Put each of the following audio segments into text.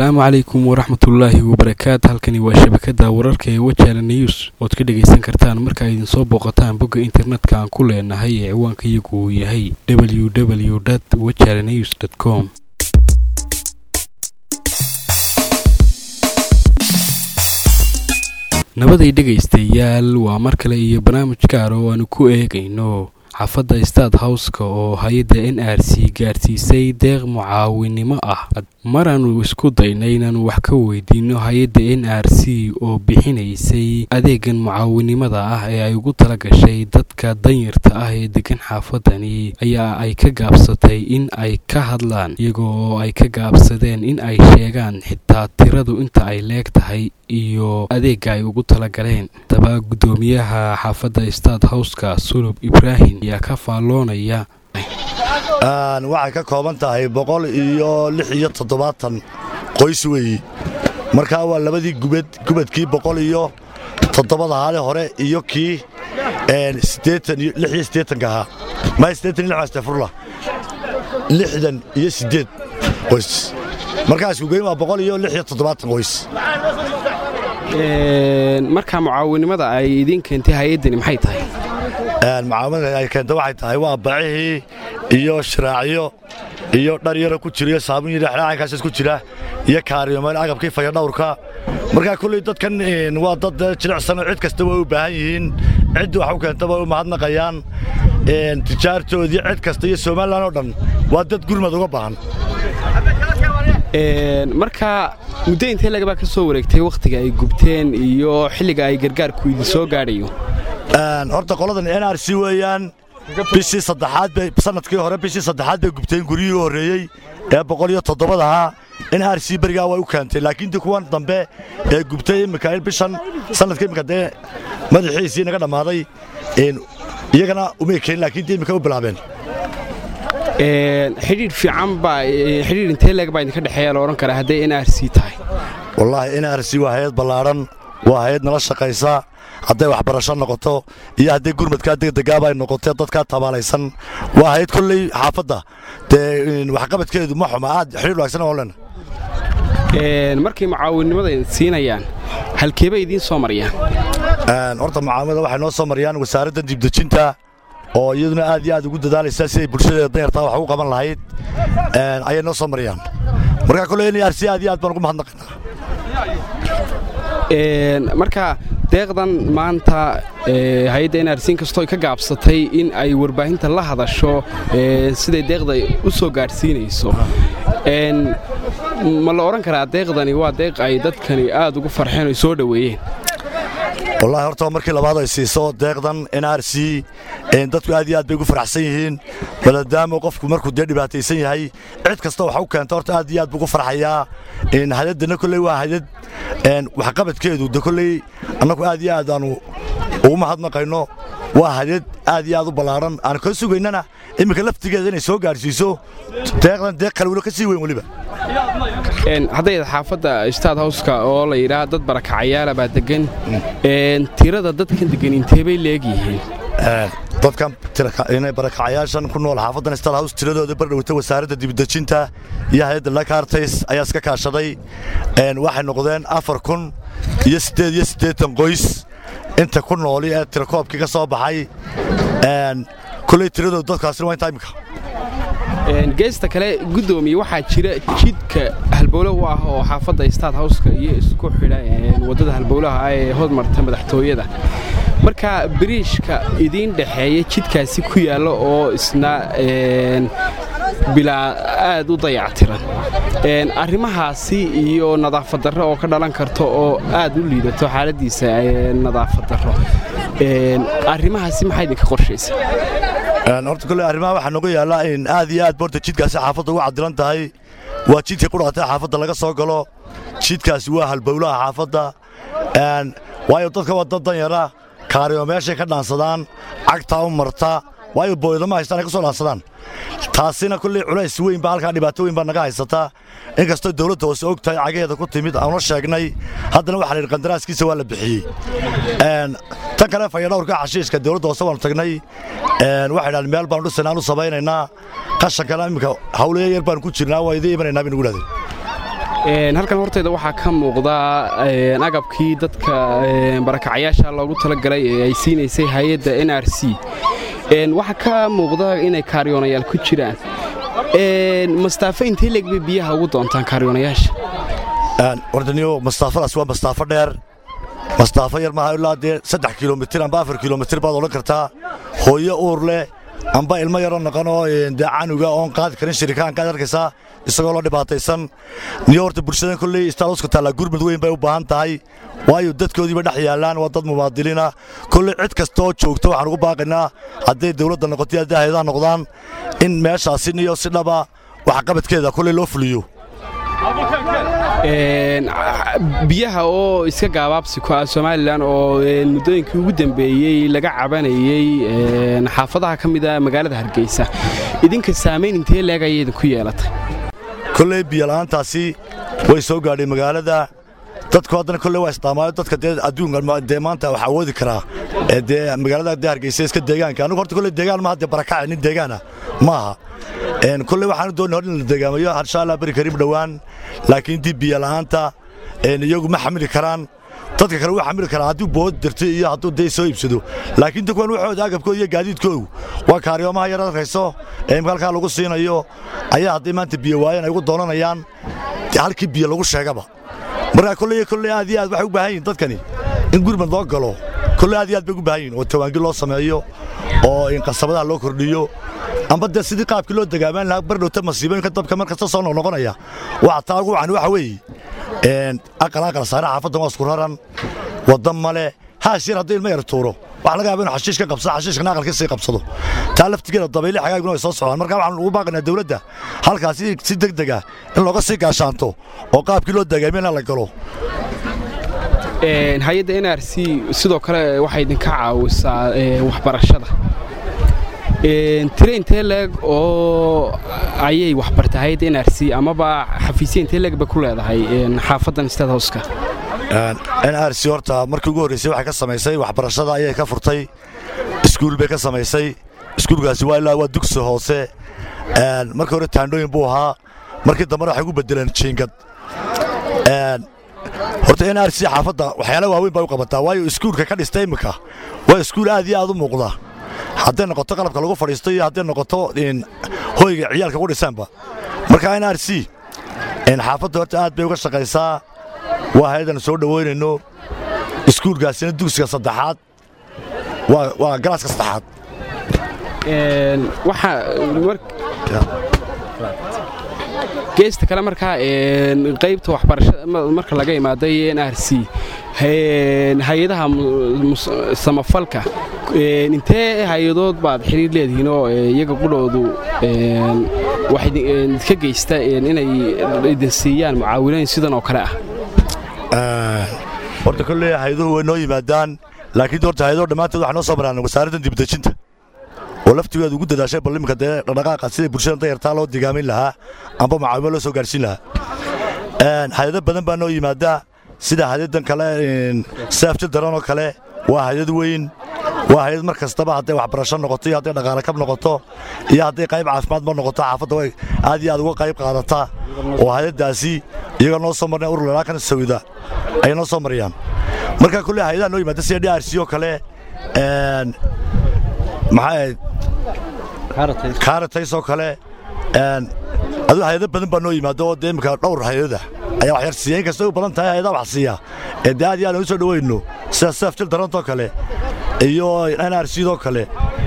asalaamu calaykum waraxmatullaahi wabarakaatu halkani waa shabakada wararka ee wajala news ood ka dhagaysan kartaan markaa idinsoo booqataan bogga internetka aan ku leenahay ee ciwaanka iyagu uu yahay w w wajala news com nabaday dhegaystayaal waa mar kale iyo barnaamij gaar oo aanu ku eegayno xaafadda staad howska oo hay-adda n r c gaarsiisay deeq mucaawinimo ah maraanu isku daynay inaanu wax ka weydiino hay-adda n r c oo bixinaysay adeegan mucaawinimada ah ee ay ugu tala gashay dadka danyarta ah ee degan xaafadani ayaa ay ka gaabsatay in ay ka hadlaan iyagoo oo ay ka gaabsadeen in ay sheegaan xitaa tiradu inta ay leeg tahay iyo adeega ay ugu talagaleen daba guddoomiyaha xaafadda staad howska sulub ibraahim ayaa ka faalloonaya waxay ka kooban tahay boqol iyo lix iyo toddobaatan qoys weeyi markaa waa labadii gubad gubadkii boqol iyo toddobada haale hore iyo kii lix iyo siddeetanka ahaa maya siddeetan iyo lix astafurla lixdan iyo siddeed qoys markaa iskugeyn waa boqol iyo lix iyo toddobaatan qoys markaa mucaawinimada ay idiin keentay hay-addani maxay tahay mucaawinada ay keenta waxay tahay waa bacihii iyo shiraacyo iyo dhar yaro ku jira iyo saabun iyo dhexdhexankaasas ku jira iyo kaariyomeel agabkii fayadhawrka markaa kulley dadkan waa dad jilicsanoo cid kasta way u baahan yihiin ciddii wax u keenta way u mahadnaqayaan tijaartoodii cid kasta iyo somalilan oo dhan waa dad gurmad uga baahan markaa muddo intee lagabaa ka soo wareegtay wakhtiga ay gubteen iyo xilliga ay gargaarku idin soo gaadhayo horta qoladan n r c weeyaan bishii saddexaad bay sanadkii hore bishii saddexaad bay gubteen guryihii u horreeyey ee boqol iyo toddobada ahaa n r c berigaa way u keentay laakiin dii kuwan dambe ee gubtay immika bishan sanadka immika dee madaxiisii naga dhammaaday iyagana umay keenin laakiin dee immika u bilaabeen xidhiidh fiican baa xidhiidh intee leeg baa idinka dhexeeya la odhan karaa hadday n r c tahay wallaahi n r c waa hay-ad ballaadhan waa hay-ad nala shaqaysa hadday waxbarasho noqoto iyo hadday gurmadkaa degdegaaba ay noqotee dadkaa tabaalaysan waa hay-ad kolley xaafadda dee waxqabadkeedu ma xuma aad xidhiir wanaagsan oo lena markay mucaawinimada siinayaan halkeebay idiin soo marayaan horta mucaawinada waxay noo soo marayaan wasaaradda dibdejinta oo iyaduna aad iyo aad ugu dadaalaysaa siday bulshadeeda danyartaa wax ugu qaban lahayd ayay noo soo marayaan markaa kolley n r c aad iyo aad baan ugu mahadnaqaynaa marka deeqdan maanta hay-adda n r c inkastoo ay ka gaabsatay in ay warbaahinta la hadasho siday deeqda u soo gaadhsiinayso ma la odhan karaa deeqdani waa deeq ay dadkani aad ugu farxeen oy soo dhoweeyeen wallahi horta markii labaad ay siiso deeqdan n r c dadku aad iyo aad bay ugu faraxsan yihiin maadaama qofku markuu dee dhibaataysan yahay cid kasta waxa u keenta horta aad iyo aad buu ugu farxayaa hadaddana kolley waa hadad waxqabadkeedu de kolley annagu aad iyo aad aanu ugu mahadnaqayno waa hadad aad iyo aad u ballaadhan aan ka sugaynana iminka laftigeeda inay soo gaadhsiiso deeqdan deeq kale wilo ka sii weyn weliba hadday xaafadda staad howska oo la yidhaah dad barakacayaala baa degan tirada dadkan degan intee bay leegyihiin dadkan barakacayaashan ku nool xaafaddan staad hows tiradooda bardhowta wasaaradda dibdejinta iyo hay-adda lakartays ayaa iska kaashaday waxay noqdeen afar kun iyo siddeed iyo siddeetan qoys inta ku nooli ee tirakoobkii ka soo baxay kulley tiradooda dadkaasina waa intaa imika geesta kale guddoomiye waxaa jira jidka halbowlo u ah oo xaafadda staad howska iyo isku xidha waddada halbowlaha ah ee hodmarta madaxtooyada marka biriishka idiin dhexeeya jidkaasi ku yaalla oo isna bilaa aad u dayactiran arrimahaasi iyo nadaafad darro oo ka dhalan karto oo aad u liidato xaaladdiisa nadaafad darro arrimahaasi maxaa idinka qorshaysa horta kolley arrimaha waxaa nooga yaallaa in aad iyo aad borta jidkaasi xaafadda uga cadilan tahay waa jidkii qudhaatay xaafadda laga soo galo jidkaasi waa halbowlaha xaafadda waayo dadka waa dad danyara kaariyo meeshay ka dhaansadaan cagtaa u marta waayo booydama haystaan ay ka soo dhaansadaan taasina kolley culays weyn baa halkaa dhibaato weyn baa naga haysataa inkastoo dawladda hoose og tahay cagaheeda ku timid aanu sheegnay haddana waxa la yidhi qandaraaskiisa waa la bixiyey tan kale fayadhawrka xashiishka dawladda hoose waanu tagnay waxay dhahan meel baanu dhisanaan u samaynaynaa qashankana iminka hawleya yar baanu ku jirnaa waa idiin imanaynaa bay nugu dhahdeen halkan horteyda waxaa ka muuqda agabkii dadka barakacayaasha loogu talagalay ee ay siinaysay hay-adda n r c waxaa ka muuqda inay kaariyoonayaal ku jiraan mastaafo intay leegbay biyaha ugu doontaan kaariyoonayaasha wardaniyo mastaafadaas waa mastaafo dheer mastaafo yar maaha ilaa dee saddex kilomitir amba afar kilomitir baad odhan kartaa hooyo uur leh amba ilmo yaroo naqanoo dee canuga oon qaadi karin shirikaankaad arkaysaa isagoo la dhibaataysan niyo horta bulshadan kolley istaaluska taallaa gurmud weyn bay u baahan tahay waayo dadkoodiiba dhex yaallaan waa dad mumaadiliina kolley cid kasta oo joogta waxaan ugu baaqaynaa hadday dawladda noqoto hadday hayadaha noqdaan in meeshaasi niyo si dhaba waxqabadkeeda kolley loo fuliyo biyaha oo iska gaabaabsi ku ah somalilan oo muddooyinkii ugu dambeeyey laga cabanayey xaafadaha ka mid a magaalada hargeysa idinka saamayn intee leeg ayay idinku yeelatay kolley biyola'aantaasi way soo gaadhay magaalada dadku haddana kolley waa isdaamaayo dadka dee adduunka dee maanta wax awoodi karaa ee dee magaalada dee hargeysa iska deegaanka anigu horta kolley deegaan maaha dee barakaca nin deegaana maaha kolley waxaanu doonay hor in la degaamayo insha allah beri kariib dhowaan laakiin dib biyola'aanta iyagu ma xamili karaan dadka kale wuu xamili karaa hadduu bood dirto iyo hadduu dee soo iibsado laakiin dadkuwan waxooda agabkooda iyo gaadiidkoogu waa kaariyoomaha yar arkayso ee imka halkaa lagu siinayo ayaa hadday maanta biyo waayeen ay ugu doonanayaan halkii biyo lagu sheegaba markaa kolley kolley aad iyo aad waxay u baahan yihin dadkani in gurmad loo galo kolley aad iyo aad bay ugu baahan yihin oo tawaangil loo sameeyo oo in qasabadaha loo kordhiyo amba dee sidii qaabkii loo dagaamaan lahaa bardhowta masiibooyinka dabka mar kasta soo noqnoqonaya waxa taa ugu wacan waxa weeye aqal aqal saare xaafaddan waa isku raran waddan male haash yar haddii ilma yar tuuro waxa laga yaaba inu xashiish ka qabsado xashiishkana aqal ka sii qabsado taa laftigeeda dabayli xagaaguna way soo socdaan marka waxaan ugu baaqaynaa dawladda halkaasi si deg deg ah in looga sii gaashaanto oo qaabkii loo dagaamiyana la galo hay-adda n r c sidoo kale waxay idinka caawisaa waxbarashada tire intee leeg oo ayay waxbartay hay-adda n r c amaba xafiisya intee leeg bay ku leedahay xaafaddan state houska n r c horta markii ugu horraysay waxay ka samaysay waxbarashada ayay ka furtay iskuul bay ka samaysay iskuulkaasi waa ilaa waa dugsi hoose markii hore taandhooyin buu ahaa markii dambena waxay ugu beddeleen jiingad horta n r c xaafadda waxyaala waaweyn bay u qabataa waayo iskuulka ka dhista iminka waa iskuul aad iyo aad u muuqda hadday noqoto qalabka lagu fadhiisto iyo hadday noqoto hoyga ciyaalka ku dhisaanba marka n r c xaafadda horta aad bay uga shaqaysaa waa hay-adan soo dhowaynayno iskuulkaasina dugsiga saddexaad waa galaaska saddexaad geesta kale markaa qaybta waxbarashada marka laga imaaday n r c hay-adaha samafalka intee hay-adood baad xiriir leedihiin oo iyaga qudhoodu wax idinka geysta inay idin siiyaan mucaawinooyin sidan oo kale ah horta kolley hay-aduhu way noo yimaadaan laakiin horta hay-aduhu dhammaantood waxay noo soo maraan wasaaraddan dibdejinta oo laftigeedu ugu dadaashay bal iminka dee dhaqdhaqaaqa sidai bulshada dayartaa loo digaamin lahaa amba macaawimo loo soo gaarhsiin lahaa hay-ado badan baa noo yimaada sida hay-adan kale saafjil daran oo kale waa hay-ad weyn waa hay-ad mar kastaba hadday waxbarasho noqoto iyo hadday dhaqaale kab noqoto iyo hadday qayb caafimaadba noqoto xaafadda way aad iyo aad uga qayb qaadataa oo hay-addaasi iyagoo noo soo marnay ururlalaakan sawida ayay noo soo marayaan marka kolley hay-adaha noo yimaada sida d r c oo kale maxaa kaaratays oo kale aduu hay-ado badan baa noo yimaado oo dee imminka dhowr hay-ada ayaa wax yar siiya in kastay u badan tahay hay-adaha wax siiya ee dee aad iyo aad aan u soo dhowayno sida saafjil darantoo kale iyo n r cdoo kale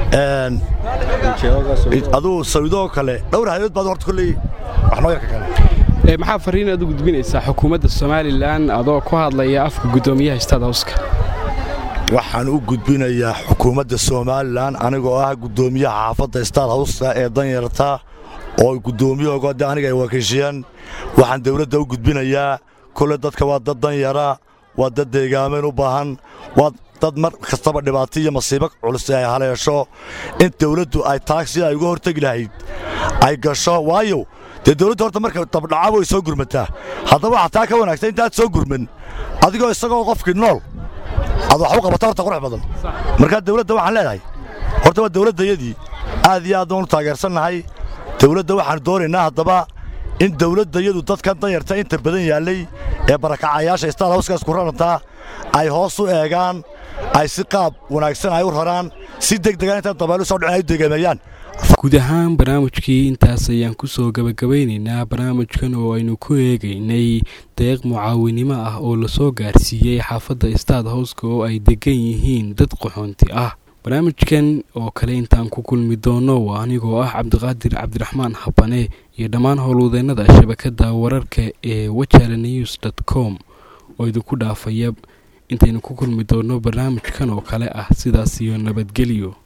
aduu sawidoo kale dhowr hay-adood baad horta kolley wax noo yarka kale maxaa fariin aad u gudbinaysaa xukuumadda somalilan adoo ku hadlaya afka guddoomiyaha stad houska waxaan u gudbinayaa xukuumadda somalilan anigoo ah guddoomiyaha xaafadda staad hawska ee danyarta oo guddoomiyahooga de aniga ay wakiishiyeen waxaan dawladda u gudbinayaa kole dadka waa dad danyara waa dad deegaameen u baahan waa dad mar kastaba dhibaato iyo masiibo culus ay haleesho in dawladdu ay taag sida ay uga hortegi lahayd ay gasho waayo dee dawladdu horta marka dabdhacaaba way soo gurmataa haddaba waxaa taa ka wanaagsan intaad soo gurman adigoo isagoo qofkii nool ad wax u qabata horta qurux badan markaa dawladda waxaan leedahay horta waa dawladdayadii aad iyo aad baan u taageersannahay dawladda waxaan doonaynaa haddaba in dawladda iyadu dadkan danyarta inta badan yaallay ee barakacayaasha istaad hawskaas ku rarantaa ay hoos u eegaan ay si qaab wanaagsan ay u raraan si degdegan intaan dabaylu soo dhicin ay u degeemeeyaan guud ahaan barnaamijkii intaas ayaan kusoo gabagabeynaynaa barnaamijkan oo aynu ku eegaynay deeq mucaawinimo ah oo lasoo gaarsiiyey xaafadda istaad howska oo ay degan yihiin dad qaxoonti ah barnaamijkan oo kale intaan ku kulmi doono waa anigoo ah cabdiqaadir cabdiraxmaan habane iyo dhammaan howlwadeennada shabakadda wararka ee wajala news dt com oo idinku dhaafaya intaynu ku kulmi doono barnaamijkan oo kale ah sidaas iyo nabadgelyo